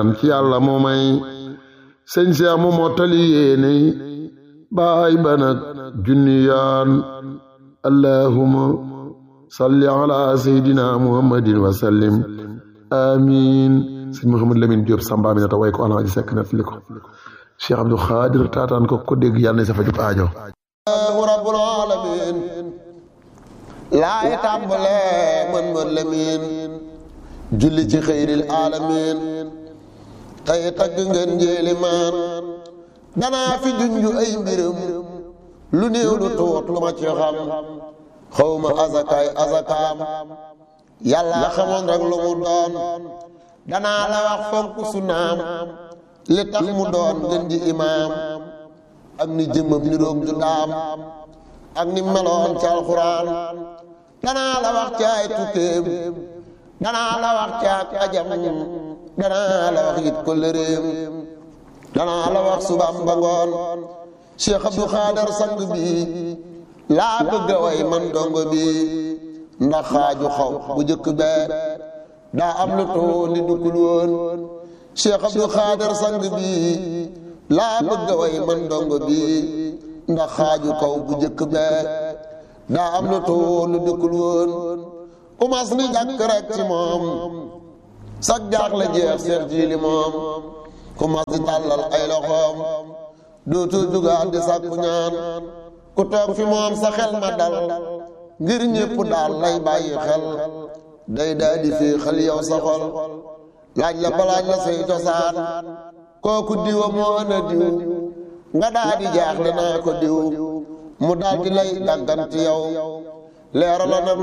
ci yàlla mu may sëñ Seex mu mottali yéene baay ba nag junni yoon allahuma salli ala seydina muhammadin wa sallim amin sëñ Mouhamad Lamine Diop samba mi nata way ko alaaji sekk net li ko Cheikh Abdou Khadir taataan ko ko dégg yàlla na sa fajub aajo rabbul alamin laay tàmbale mën mën lamin julli ci xëyril alamin tey tagg ngeen njéeli maan danaa fi junju ay mbiram lu néew lu tuut lu ma ci xam xawma azakaay azakaam yàlla xamoon rek lu mu doon danaa la wax fonk sunaam li tax mu doon ngeen ji imaam ak ni jëmmam ni roog ju daam ak ni meloon ci alxuraan danaa la wax ci ay tukkeem danaa la wax ci ak ajam danaa la wax it ko lëréem danaa la wax subaam ba ngoon Cheikh Abdou Khader sang bi laa bëgg a way man dongo bi ndax xaaju xaw bu jëkk bee daa am lu too ni duggul woon Cheikh Abdou Khader sang bi laa bëgg a way man dongo bi ndax xaaju kaw bu jëkk bee daa am lu too lu duggul woon umas ni jàkk rek ci moom sag jaax la jeex seex jiili moom ku mas di tàllal ay loxoom dootul dugaat di sàkku ñaan ku toog fi moom sa xel ma dal ngir ñépp daal lay bàyyi xel day daa di fii xel yow sa xol laaj la balaaj la say cosaan kooku diwa moo ana diw nga daa di jaaxle naa ko diw mu daal di lay dàgganti yow leerala na